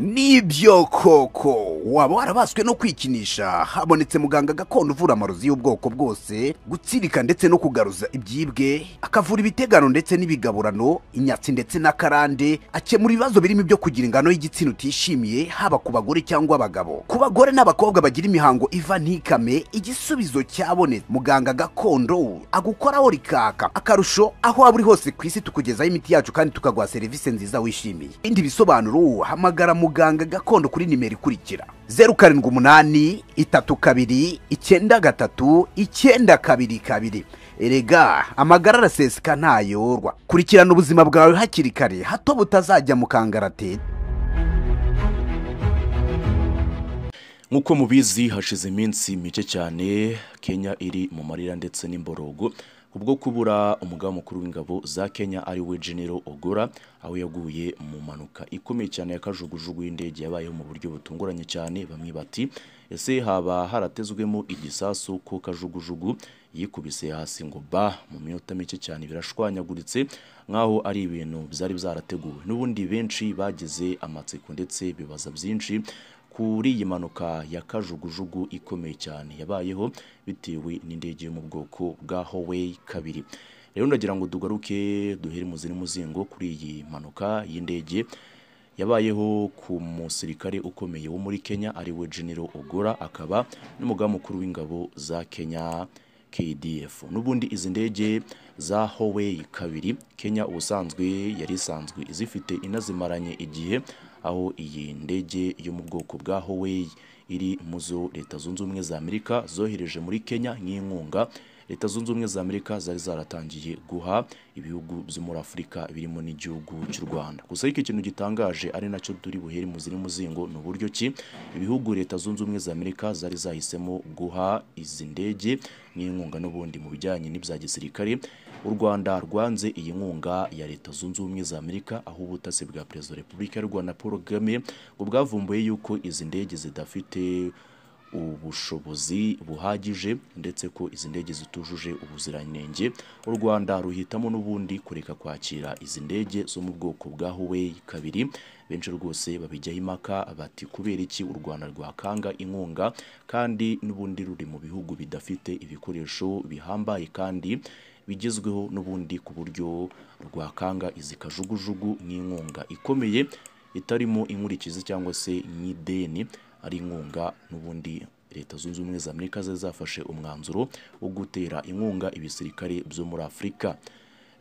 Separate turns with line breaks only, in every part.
nibyo koko waba warabaswe no kwikinisha habonetse muganga gakondo uvura amarozi y'ubwoko bwose gutsirika ndetse no kugaruza ibyibwe akavura ibitegano ndetse n'ibigaburano inyatsi ndetse n'akarande akemura ibibazo birimo ibyo kugira ingano y'igitsina utishimiye haba ku bagore cyangwa abagabo ku bagore n'abakobwa bagira imihango iva ntikame igisubizo cyabonetse muganga gakondo agukoraho rikaka akarusho aho waba uri hose ku isi tukugezaho imiti yacu kandi tukaguha serivisi nziza wishimiye ibindi bisobanuro hamagara muganga gakondo kuri nimero ikurikira zeru karindwi umunani itatu kabiri icyenda gatatu icyenda kabiri kabiri erega amagara araseseka ntayorwa kurikirana ubuzima bwawe hakiri kare hato butazajya mu kangaratete
nk'uko mubizi hashize iminsi mike cyane kenya iri mu marira ndetse n'imborogo kubwo kubura umugaba mukuru w'ingabo za kenya ari we genero ogora aho yaguye mu mpanuka ikomeye cyane yakajugujugu y'indege yabayeho mu buryo butunguranye cyane bamwe bati ese haba haratezwemo igisasu ko kajugujugu yikubise hasi ngo ba mu minota mike cyane birashwanyaguritse nk'aho ari ibintu byari byarateguwe n'ubundi benshi bagize amatsiko ndetse bibaza byinshi kuri iyi mpanuka ya kajugujugu ikomeye cyane yabayeho bitewe n'indege yo mu bwoko bwa Huawei kabiri rero ndagira ngo dugaruke duhere mu ziri muzingo kuri iyi mpanuka y'indege yabayeho ku musirikare ukomeye wo muri Kenya ari we General Ogora akaba n'umugaba mukuru w'ingabo za Kenya KDF n'ubundi izi ndege za Huawei kabiri Kenya ubusanzwe yari isanzwe izifite inazimaranye igihe aho iyi ndege yo mu bwoko bwa Huawei iri mu zo leta zunze ubumwe za Amerika zohereje muri Kenya nk'inkunga leta zunze ubumwe za Amerika zari zaratangiye guha ibihugu byo muri Afurika birimo n'igihugu cy'u Rwanda gusa ariko ikintu gitangaje ari nacyo turi buhere mu ziri muzingo ni uburyo ki ibihugu leta zunze ubumwe za Amerika zari zahisemo guha izi ndege n'inkunga n'ubundi mu bijyanye n'ibya gisirikare u Rwanda rwanze iyi nkunga ya leta zunze ubumwe za Amerika aho ubutasi bwa Perezida wa Repubulika y'u Rwanda Paul Kagame ngo bwavumbuye yuko izi ndege zidafite ubushobozi buhagije ndetse ko izi ndege zitujuje ubuziranenge u Rwanda ruhitamo n'ubundi kureka kwakira izi ndege zo mu bwoko bwa Huawei kabiri benshi rwose babijyaho impaka bati kubera iki u Rwanda rwakanga inkunga kandi n'ubundi ruri mu bihugu bidafite ibikoresho bihambaye kandi bigezweho n'ubundi ku buryo rwakanga izi kajugujugu nk'inkunga ikomeye itarimo inkurikizi cyangwa se nk'ideni ari inkunga n'ubundi leta zunze ubumwe za amerika zari zafashe umwanzuro wo gutera inkunga ibisirikare byo muri afurika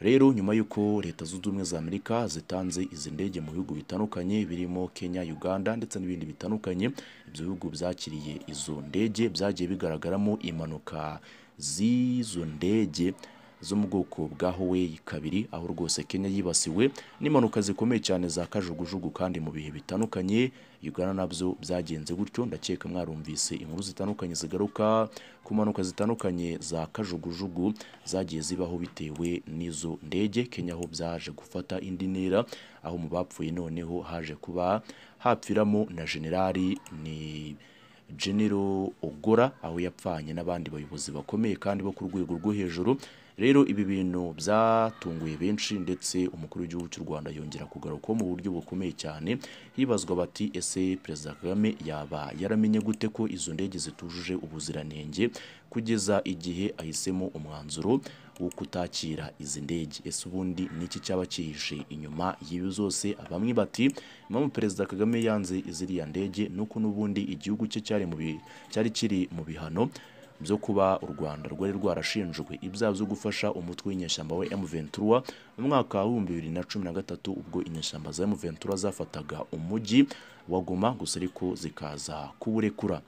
rero nyuma y'uko leta zunze ubumwe za amerika zitanze izi ndege mu bihugu bitandukanye birimo kenya uganda ndetse n'ibindi bitandukanye ibyo bihugu byakiriye izo ndege byagiye bigaragaramo impanuka z'izo ndege zo mu bwoko bwa Huawei kabiri aho rwose Kenya yibasiwe n'impanuka zikomeye cyane za kajugujugu kandi mu bihe bitandukanye Uganda nabyo byagenze gutyo ndakeka mwarumvise inkuru zitandukanye zigaruka ku mpanuka zitandukanye za kajugujugu zagiye zibaho bitewe n'izo ndege Kenya ho byaje gufata indi ntera aho mu bapfuye noneho haje kuba hapfiramo na generali ni General Ogora aho yapfanye n'abandi bayobozi bakomeye kandi bo ku rwego rwo hejuru rero ibi bintu byatunguye benshi ndetse umukuru w'igihugu cy'u Rwanda yongera kugaruka mu buryo bukomeye cyane hibazwa bati ese perezida Kagame yaba yaramenye gute ko izo ndege zitujuje ubuziranenge kugeza igihe ahisemo umwanzuro wo kutakira izi ndege ese ubundi niki cyaba cyihishe inyuma y'ibi zose bamwe bati impamvu perezida Kagame yanze iziriya ndege nuko n'ubundi igihugu cye cyari mu cyari kiri mu bihano byo kuba u Rwanda rwari rwarashinjwe ibyaha byo gufasha umutwe w'inyeshyamba wa M23 mu mwaka wa 2013 ubwo inyeshyamba za M23 zafataga umujyi wa Goma gusa ariko zikaza kuwurekura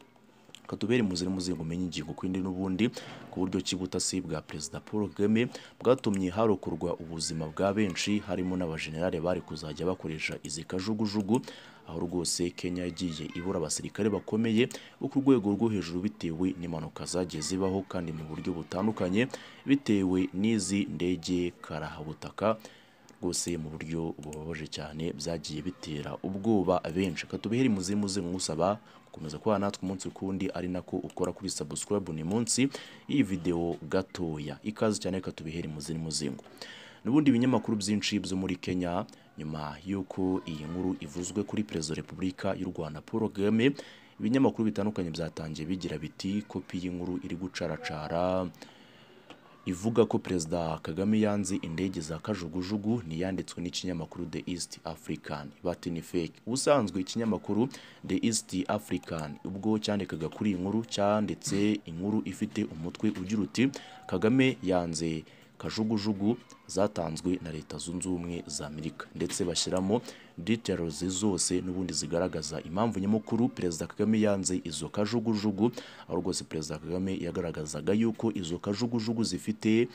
katubere mu ziri muzingo menye ingingo kwindi n'ubundi ku buryo kibutasi bwa Perezida Paul Kagame bwatumye harokorwa ubuzima bwa benshi harimo n'abajenerali bari kuzajya bakoresha izi kajugujugu aho rwose Kenya yagiye ibura abasirikare bakomeye bo ku rwego rwo hejuru bitewe n'impanuka zagiye zibaho kandi mu buryo butandukanye bitewe n'izi ndege karahabutaka rwose mu buryo bubabaje cyane byagiye bitera ubwoba benshi katubiheri muzimu zingusaba gukomeza kuba natwe umunsi kundi ari nako ukora kuri subscribe ni munsi iyi video gatoya ikaze cyane katubiheri muzimu zingu n'ubundi ibinyamakuru byinshi byo muri Kenya nyuma y'uko iyi nkuru ivuzwe kuri perezida wa repubulika y'u Rwanda Paul Kagame ibinyamakuru bitandukanye byatangiye bigira biti kopi y'inkuru iri gucaracara ivuga ko perezida Kagame yanze indege za kajugujugu niyanditswe n'ikinyamakuru The East African bati ni fake ubusanzwe ikinyamakuru The East African ubwo cyandikaga kuri iyi nkuru cyanditse inkuru ifite umutwe ugira uti Kagame yanze kajugujugu zatanzwe na leta zunze ubumwe za amerika ndetse bashyiramo details zose n'ubundi zigaragaza impamvu nyamukuru perezida kagame yanze izo kajugujugu aho rwose perezida kagame yagaragazaga yuko izo kajugujugu zifite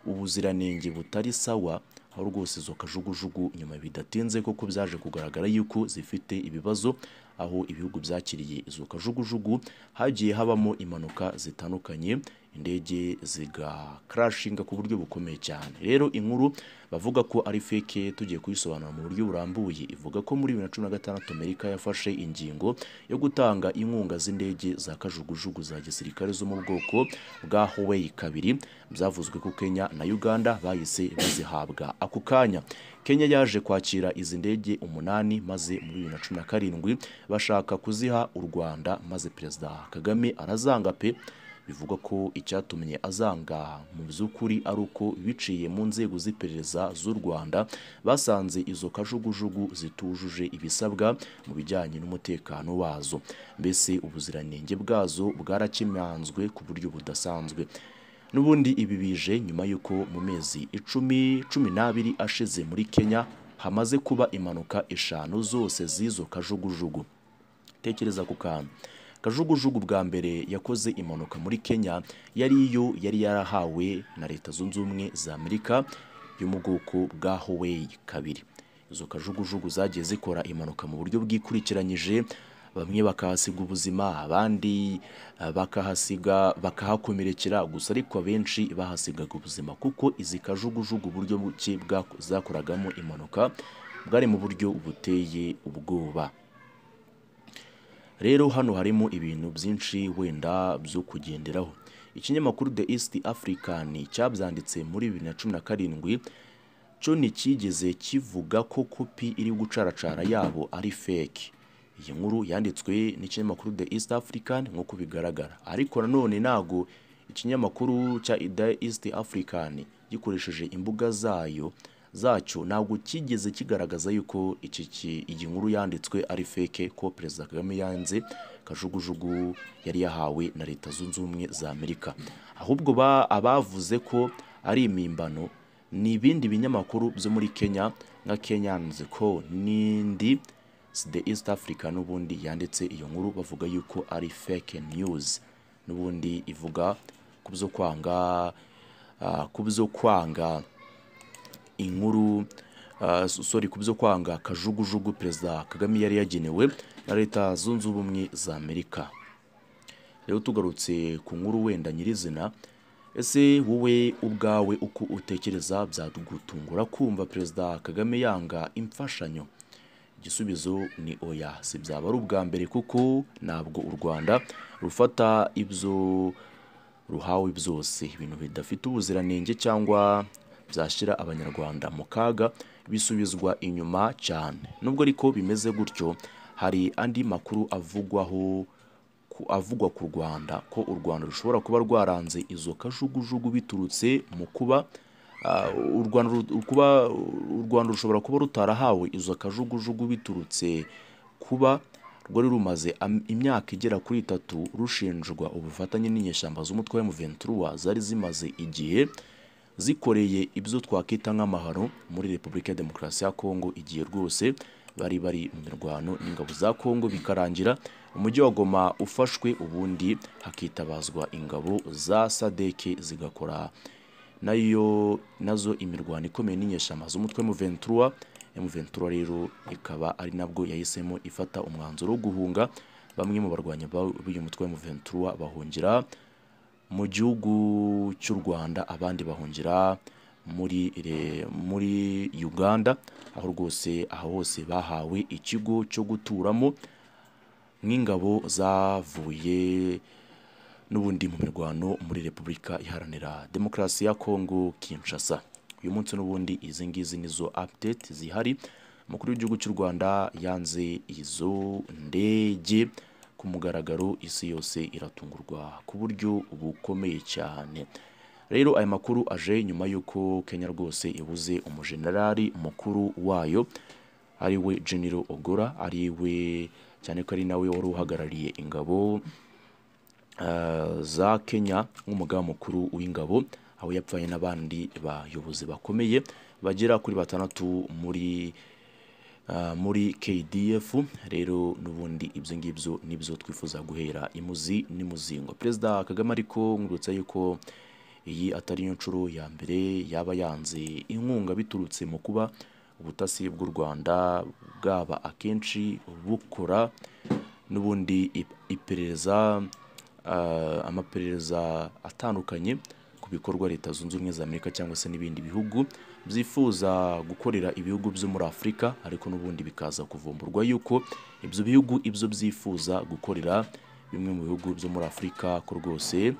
ubuziranenge butari sawa aho rwose izo kajugujugu nyuma bidatinze koko byaje kugaragara yuko zifite ibibazo aho ibihugu byakiriye izo kajugujugu hagiye habamo impanuka zitandukanye indege zigakarashinga ku buryo bukomeye cyane rero inkuru bavuga ko ari feke tugiye kuyisobanura mu buryo burambuye ivuga ko muri bibiri na cumi na gatandatu amerika yafashe ingingo yo gutanga inkunga z'indege za kajugujugu za gisirikare zo mu bwoko bwa huweyi kabiri byavuzwe ko kenya na uganda bahise bazihabwa ako kanya kenya yaje kwakira izi ndege umunani maze muri bibiri na cumi na karindwi bashaka kuziha u rwanda maze perezida kagame arazanga pe bivugwa ko icyatumye azanga mu by'ukuri ari uko biciye mu nzego z'iperereza z'u Rwanda basanze izo kajugujugu zitujuje ibisabwa mu bijyanye n'umutekano wazo mbese ubuziranenge bwazo bwarakimanzwe ku buryo budasanzwe n'ubundi ibi bije nyuma y'uko mu mezi icumi cumi n'abiri ashize muri Kenya hamaze kuba impanuka eshanu zose z'izo kajugujugu tekereza ku kantu kajugujugu bwa mbere yakoze impanuka muri kenya yari iyo yari yarahawe na leta zunze ubumwe za amerika yo mu bwoko bwa huweyi kabiri izo kajugujugu zagiye zikora impanuka mu buryo bwikurikiranyije bamwe bakahasiga ubuzima abandi eh, bakahasiga bakahakomerekera gusa ariko abenshi bahasigaga ubuzima kuko izi kajugujugu uburyo buke bwako- zakoragamo impanuka bwari mu buryo buteye ubwoba rero hano harimo ibintu byinshi wenda byo kugenderaho ikinyamakuru the east african cyabyanditse muri bibiri na cumi na karindwi cyo ntikigeze kivuga ko kopi iri gucaracara yabo ari fake iyi nkuru yanditswe n'ikinyamakuru the east african nk'uko bigaragara ariko nanone ntago ikinyamakuru cya the east african gikoresheje imbuga zayo zacyo ntabwo kigeze kigaragaza yuko iki ki- iyi nkuru yanditswe ari fake ko perezida kagame yanze kajugujugu yari yahawe na leta zunze ubumwe za amerika ahubwo ba- abavuze ko ari impimbano ni ibindi binyamakuru byo muri kenya nka kenyan's co n'indi the east africa n'ubundi yanditse iyo nkuru bavuga yuko ari fake news n'ubundi ivuga ku byo kwanga ah, ku byo kwanga inkuru ah, so- sorry ku byo kwanga kajugujugu perezida kagame yari yagenewe na leta zunze ubumwe za amerika rero tugarutse ku nkuru wenda nyirizina ese wowe ubwawe uko utekereza byagutungura kumva perezida kagame yanga imfashanyo igisubizo ni oya si byaba ari ubwa mbere kuko ntabwo u rwanda rufata ibyo ruhawe byose ibintu bidafite ubuziranenge cyangwa byashyira abanyarwanda mu kaga bisubizwa inyuma cyane nubwo ariko bimeze gutyo hari andi makuru avugwaho ku- avugwa ku rwanda ko u rwanda rushobora kuba rwaranze izo kajugujugu biturutse mu kuba ah, u rwanda ru- kuba u rwanda rushobora kuba rutarahawe izo kajugujugu biturutse kuba rwari rumaze am- imyaka igera kuri itatu rushinjwa ubufatanye n'inyeshyamba z'umutwe wa M23 zari zimaze igihe zikoreye ibyo twakwita nk'amahano muri Repubulika ya Demokarasi ya Kongo igihe rwose bari bari mu mirwano n'ingabo za Kongo bikarangira umujyi wa Goma ufashwe ubundi hakitabazwa ingabo za Sadeke zigakora nayo nazo imirwano ikomeye n'inyeshyamba z'umutwe M23 M23 rero ikaba ari nabwo yahisemo ifata umwanzuro wo guhunga bamwe mu barwanya ba- b'uyu mutwe wa M23 bahungira mu gihugu cy'u Rwanda abandi bahungira muri re- muri Uganda aho rwose aho hose bahawe ikigo cyo guturamo nk'ingabo zavuye n'ubundi mu mirwano muri Repubulika Iharanira Demokarasi ya Kongo Kinshasa uyu munsi n'ubundi izi ngizi nizo update zihari umukuru w'igihugu cy'u rwanda yanze izo ndege ku mugaragaro isi yose iratungurwa ku buryo bukomeye cyane rero aya makuru aje nyuma y'uko kenya rwose ibuze umujenerali mukuru wayo ari we genero ogora ari we cyane ko ari nawe wari uhagarariye ingabo eh, za kenya nk'umugaba mukuru w'ingabo aho yapfanye n'abandi bayobozi bakomeye bagera kuri batandatu muri ah, muri KDF rero n'ubundi ibyo ngibyo nibyo twifuza guhera imuzi n'imuzingo perezida kagame ariko nkurutse yuko iyi atari yo nshuro ya mbere yaba yanze inkunga biturutse mu kuba ubutasi bw'u rwanda bwaba akenshi bukora n'ubundi ip- iperereza ah, amaperereza atandukanye ku bikorwa leta zunze ubumwe za amerika cyangwa se n'ibindi bihugu byifuza gukorera ibihugu byo muri afurika ariko n'ubundi bikaza kuvumburwa yuko ibyo bihugu ibyo byifuza gukorera bimwe mu bihugu byo muri afurika ko rwose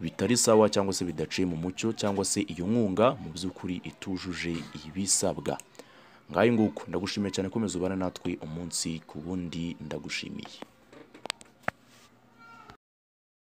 bitari sawa cyangwa se bidaciye mu mucyo cyangwa se iyo nkunga mu by'ukuri itujuje ibisabwa ngayo nguko ndagushimiye cyane komeza ubane natwe umunsi ku wundi ndagushimiye